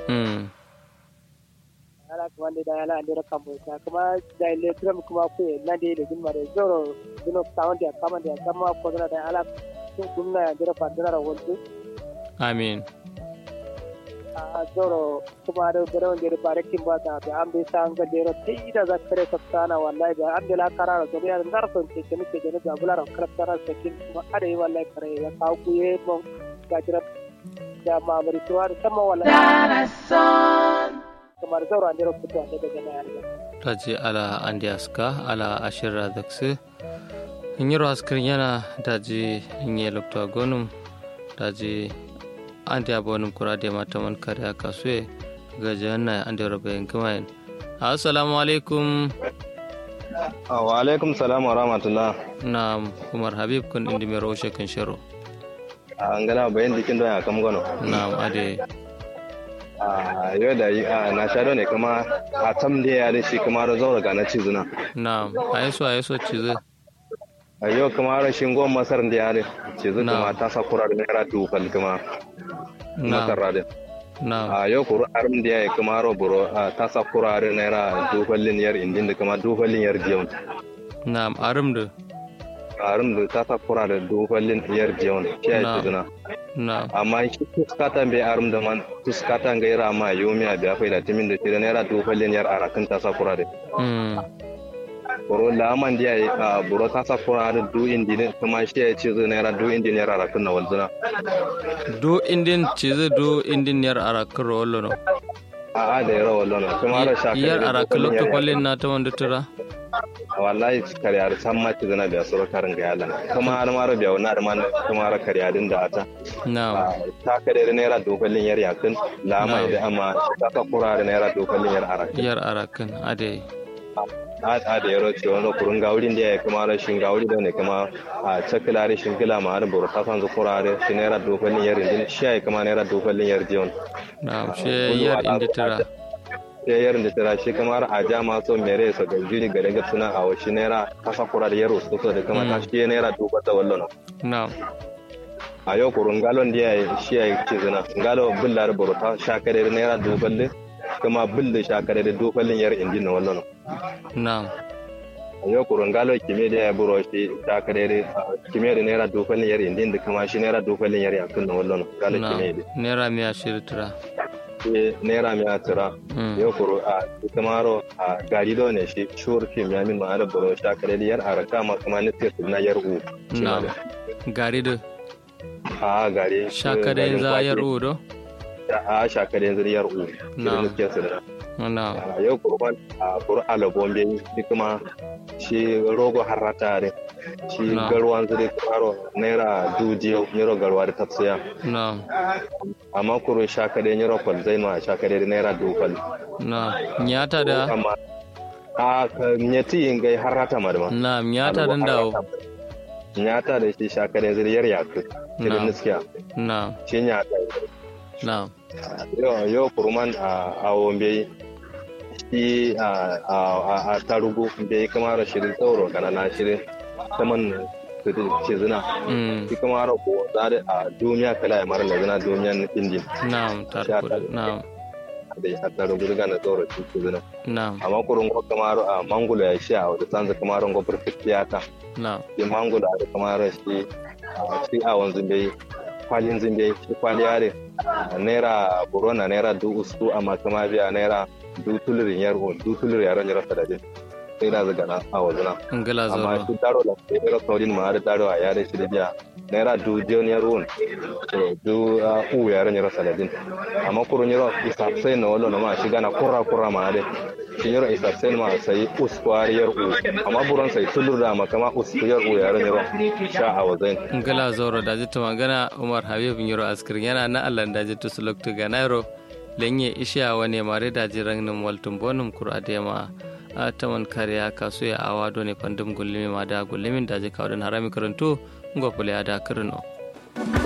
mm ala kuma da da ala andira kambo ta kuma da ile tram kuma ku na da ile gumma da zoro dino sound ya kama da kama ko da da ala sun gumna ya dira fadira ra wontu amin a zoro kuma da dira wanda da barakin ba ta da an bai san ga dira sai da za kare sabtana wallahi da an la karara so ya ngar son ce ke nake da da bulara kaltara sakin kuma ada yi wallahi kare ya kawo ku ye mon ga dira da mamari tuwa da sama wallahi kamar zoro andira fito da daga na yarda taji ala andi aska ala ashira dakse nyiro askar yana daji nye lokto gonum daji andi abonum kurade mataman kare kasue gaja na andi robe ngamain assalamu alaikum wa alaikum salam wa rahmatullah na umar habib kun indi mero oshe kan shero an gana bayan dikin don ya kam gano na ade a yau da na sha ne kuma a tam da ya da shi kuma da zaura ga na cizuna na ayeso ayeso cize a yau kuma rashin gwan masar da ya da cizu Na. kuma ta sa kura da naira dukkan kuma na masar da na a yau kuru arin da ya yi kuma roburo ta sa kura da naira dukkan liniyar indin da kuma dukkan liniyar jiyon na arum da arin da ta sa kura da dukkan liniyar jiyon shi ya yi Na. cizuna na amma shi tuskatan bai arum da man tuskatan ga ira ma yomi a biya faida timin da tira naira dukkan liniyar arakin ta sa kura da mm boro laman dia a boro ta sa kura da du indi ne kuma shi ya ce zai naira du indi naira arakin na walzuna do indin cize do indin yar arakar rollo no a a da yara wallon kuma ra shaka yar arakar lokto kwallin na ta wanda tura wallahi kariya da san ma ci zana biya suru karin ga yalan kuma har ma ra biya wani da man kuma ra kariya din da ata na ta kare da naira dokalin yar yakin lama da amma ta sa kura da naira dokalin yar arakin yar arakan ade a a da yaro ce wani kurun gaurin da ya kuma rashin gauri da ne kuma a cakila rashin gila ma har buru ta san zu kura da shi naira dokalin yar indin shi ya kuma naira dokalin yar jiyon na she yar inda tura ya yarin da tara shi kamar a ja maso mere sa ga jiri ga daga suna a washi naira kasa kura da yaro su da kuma ta shi naira duba ta wallon na a yau kurun galon da ya shi ya ce zina galo billar burta shakare da naira duballe kuma bille shakare da duballin yar indi na wallon na a yau kurun galo kime da ya buro shi shakare da kime da naira duballin yar indi da kuma shi naira duballin yar yakun na wallon galo na kime da naira miya shiri tura shi naira mai atira Mm. yau kuro a kamaro a gari da ne shi shur kim ya min ma'ana buro shakare da yar araka ma kuma ni sai na yar u shi ma na da. gari da a gari shaka da garin yanzu kwaki. yar udo a shakare yanzu yar u Na. shi ne su da na a yau kurban a kuru alabon bai shi kuma shi rogo harata ne shi Na. garwan zuri karo naira dujiyo niro garwa da tafsiya na amma kuru shakare niro kwal zai ma shakare da naira dukal na nyata da amma a ka nyati yin gai harata madama na nyata da dawo nyata da shi shakare zuri yar yaku Na. irin niskiya na shi nyata na yau yau kuruman a awon bai shi a a a- a tarugu bai kamar shirin tsoro kana na shirin saman ce zina mm shi kamar ko zare a duniya kala ya mara zina duniyan indi na tarkudu na da ya tarugu daga na tsoro ce zina na amma kurun ko kamar a mangulo ya shi a wata sanza kamar ko perfectiyata na shi mangulo da kamar shi a shi a wanzu bai kwalin zimbe shi kwali yare naira burona naira du ustu amma kuma biya naira du tulurin yar o du tulurin yaran jira sadade sai da zaga na a wazuna ngala amma zoro shi daro da sai da saurin ma da daro a yare shi da biya naira du jon yar on to du a u yaran jira sadade amma kurun yaro isa sai na wallo na ma shi gana kurra kurra ma da shi yaro isa sai ma sai uskwar yar u amma buron sai tulur da ma kama usku yar u yaran jira sha a wazai ngala zoro da jitta magana umar habib nyiro askir yana na allah da jitta suloktu ga nairo lenye isha wane mare da jiran nim waltum bonum kur adema a taman kariya kasu ya awa done pandum gullimi ma da gullimin da je kawdan harami karanto ngopule ada kirno